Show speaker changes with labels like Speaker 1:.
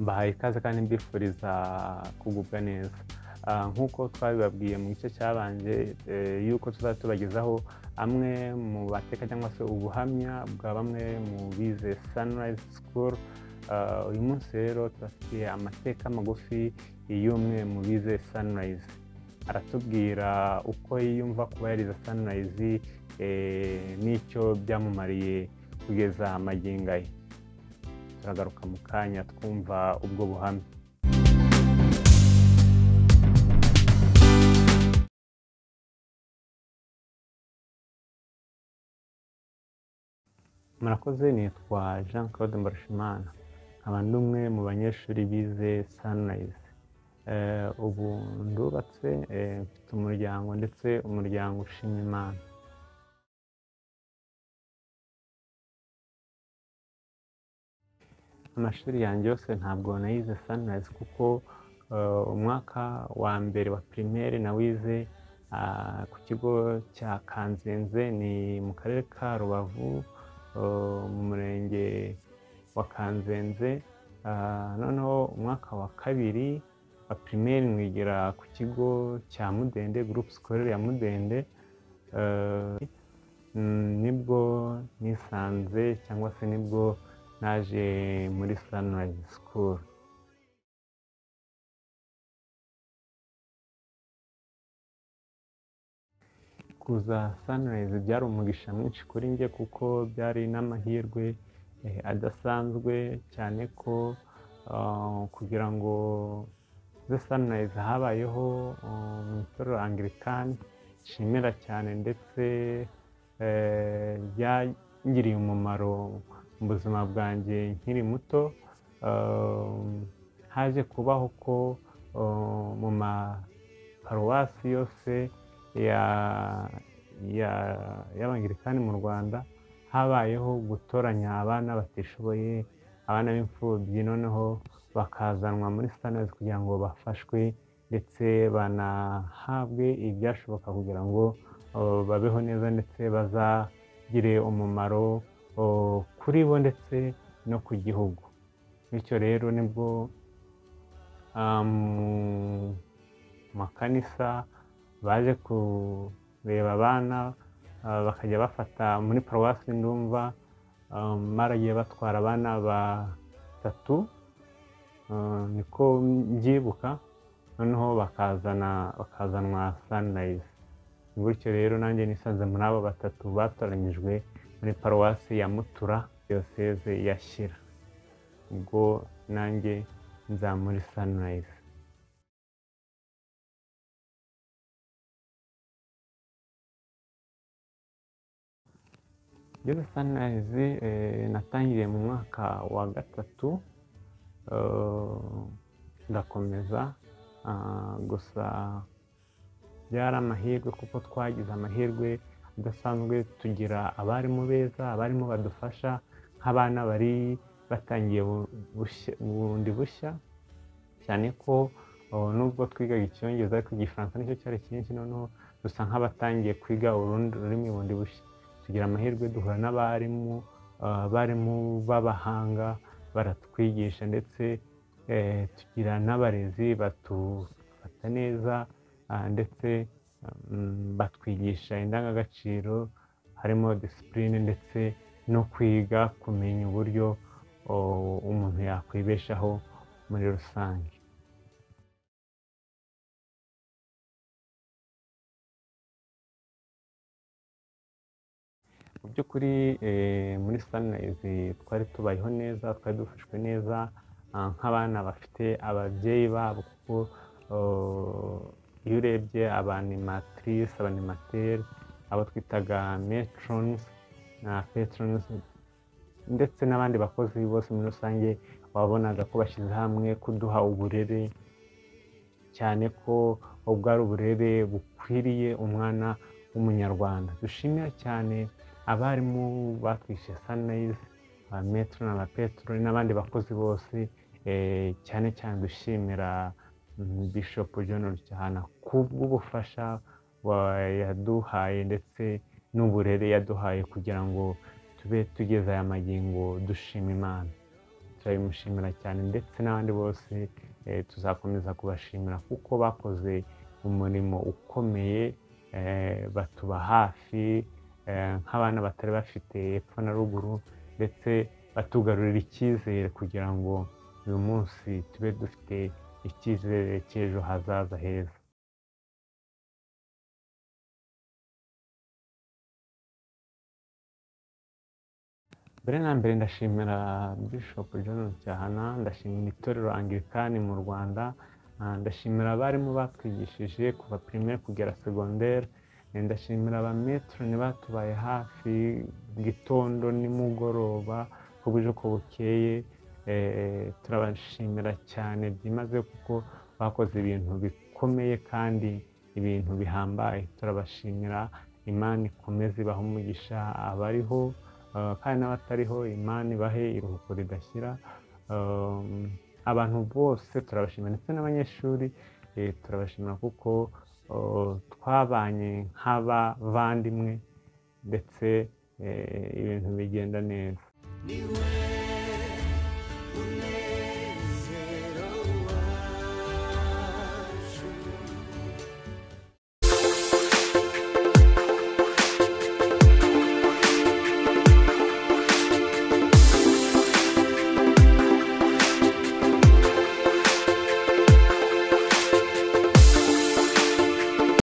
Speaker 1: mbahaye ikaze kandi mbifuriza kugubwa neza nk'uko twabibabwiye mu gice cyabanje y'uko tuzajya tubagezaho amwe mu bateka cyangwa se ubuhamya bwa bamwe mu bize sanirayizi sikuru uyu munsi rero tubafitiye amateka magufi y'umwe mu bize sanirayizi aratubwira uko yiyumva kuba yarize sanirayizi n'icyo byamumariye kugeza amagingo ye turagaruka mu kanya twumva ubwo buhamya murakoze nitwa jean claude mbarashimana nkaba ndi umwe mu banyeshuri bize sanirayizi ubu ndubatse mfite umuryango ndetse umuryango ushima imana amashuri yanjye yose ntabwo nayize sanirayizi kuko umwaka wa mbere wa pirimeri nawize ku kigo cya kanzenze ni mu karere ka rubavu mu murenge wa kanzenze noneho umwaka wa kabiri wa pirimeri nwigira ku kigo cya mudende gurupe sikorere ya mudende nibwo nisanze cyangwa se nibwo naje muri sanirayizi sikuru kuza sanirayizi byari umugisha mwinshi kuri njye kuko byari n'amahirwe adasanzwe cyane ko kugira ngo ze sanirayizi habayeho mu itorero angirikani nshimira cyane ndetse byangiriye umumaro mu buzima bwanjye nkiri muto haje kubaho ko mu maparuwasi yose y'abangirikani mu rwanda habayeho gutoranya abana batishoboye abana b'imfubyi noneho bakazanwa muri sanirayizi kugira ngo bafashwe ndetse banahabwe ibyashoboka kugira ngo babeho neza ndetse bazagire umumaro kuri bo ndetse no ku gihugu bityo rero nibwo mu makanisa baje kureba abana bakajya bafata muri paruwasi ndumva maragiye batwara abana batatu niko mbyibuka noneho bakazana bakazanwa sanirayizi gutyo rero nanjye nisanze muri abo batatu batoranyijwe muri paruwasi ya mutura diyoseze ya shyira ubwo nanjye nza muri sanirayizi ngeze sanirayizi natangiriye mu mwaka wa gatatu ndakomeza gusa byari amahirwe kuko twagize amahirwe udasanzwe tugira abarimu beza abarimu badufasha nk'abana bari batangiye bundi bushya cyane ko nubwo twigaga icyongereza ariko igifaransa nicyo cyari cyinshi noneho dusa nk'abatangiye kwiga urundi rurimi bundi bushya tugira amahirwe duhura n'abarimu abarimu b'abahanga baratwigisha ndetse tugira n'abarezi batufata neza ndetse batwigisha indangagaciro harimo disipurine ndetse no kwiga kumenya uburyo umuntu yakwibeshaho muri rusange mu by'ukuri muri sanirayizi twari tubayeho neza twari dufashwe neza nk'abana bafite ababyeyi babo kuko iyo urebye abanimatrice abanimateri abo twitaga metronizi na petronizi ndetse n'abandi bakozi bose muri rusange wabonaga ko bashyize hamwe kuduha uburere cyane ko ubwo ari uburere bukwiriye umwana w'umunyarwanda dushimira cyane abarimu batwishyuye sanirayizi ba metero na ba peteroli n'abandi bakozi bose cyane cyane dushimira bishop john rucyahana kubw'ubufasha yaduhaye ndetse n'uburere yaduhaye kugira ngo tube tugeze aya magingo dushima imana turabimushimira cyane ndetse n'abandi bose eh, tuzakomeza kubashimira kuko bakoze umurimo ukomeye eh, batuba hafi eh, nk'abana batari bafite epfo na ruguru ndetse batugarurira icyizere kugira ngo uyu munsi tube dufite icyizere cy'ejo hazaza heza mbere na mbere ndashimira bishop john cyahana ndashimira itorero angirikani mu rwanda ah, ndashimira abarimu batwigishije kuva primaire kugera segondere Eh, ndashimira abametrone batubaye hafi gitondo nimugoroba ku buje ko bukeye Eh, turabashimira cyane byimaze kuko bakoze ibintu bikomeye kandi ibintu bihambaye turabashimira imana ikomeze ibahe umugisha abariho Uh, kandi n'abatariho imana ibahe iruhuko ridashyira Um, abantu bose turabashimira ndetse n'abanyeshuri eh, turabashimira kuko uh, twabanye nk'abavandimwe ndetse eh, ibintu bigenda neza
Speaker 2: Niwe